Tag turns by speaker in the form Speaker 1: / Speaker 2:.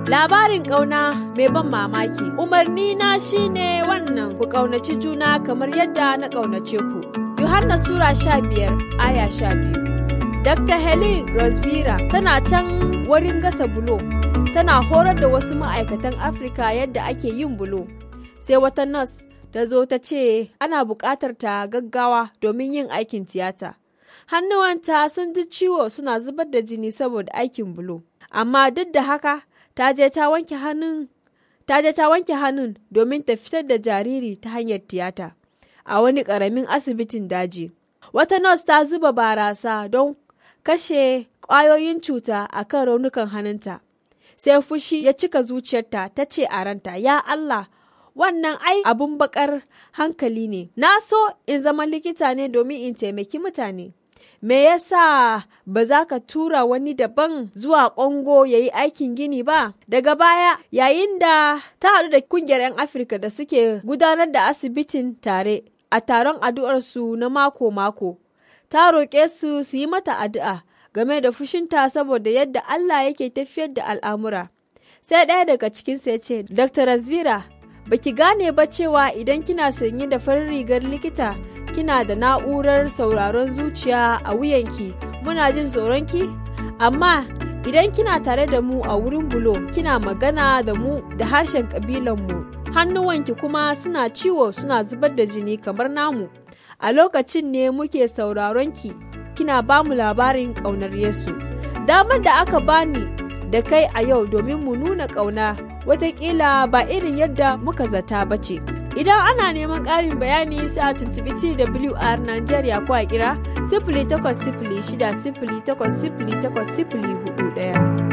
Speaker 1: Labarin ƙauna mai ban mamaki. Umarni na shine wannan ku ƙaunaci juna kamar yadda na ƙaunace ku. Yohanna Sura sha biyar aya sha biyu. Dr. Helen Rosvira tana can wurin gasa bulo. Tana horar da wasu ma'aikatan Afirka yadda ake yin bulo. Sai wata nas ta zo ta ce ana buƙatar ta gaggawa domin yin aikin tiyata. Hannuwanta sun ji ciwo suna zubar da jini saboda aikin bulo. Amma duk da haka ta je ta wanke hannun ta je ta wanke hannun domin ta fitar da jariri ta hanyar tiyata a wani ƙaramin asibitin daji. Wata nurse ta zuba barasa don kashe ƙwayoyin cuta a kan raunukan hannunta. Sai fushi ya cika zuciyarta ta ce a ranta, Ya Allah, wannan ai abun bakar hankali ne. Na so in zama likita ne domin in taimaki mutane. Me yasa ba za ka tura wani daban zuwa Kongo ya yi aikin gini ba? Daga baya, yayin da ta haɗu da kungiyar 'yan Afirka da suke gudanar da asibitin tare a taron addu'arsu na mako-mako, ta roƙe su su yi mata addu'a game da fushinta saboda yadda Allah yake tafiyar da al'amura. Sai ɗaya daga cikinsu ya ce, Dr. Razvira, baki gane ba cewa idan kina sanye da farin rigar likita kina da na'urar sauraron zuciya a wuyanki muna jin tsoronki amma idan kina tare da mu a wurin bulo kina magana da mu da harshen mu hannuwanki kuma suna ciwo suna zubar da jini kamar namu a lokacin ne muke sauraronki kina ba mu labarin ƙaunar yesu damar da aka bani da kai a yau domin mu nuna ƙauna watakila ba irin yadda muka zata ba ce. Idan ana neman ƙarin bayani sai a tuntubi TWR Nigeria ko a kira sifili takwas sifili shida sifili takwas sifili takwas sifili hudu ɗaya.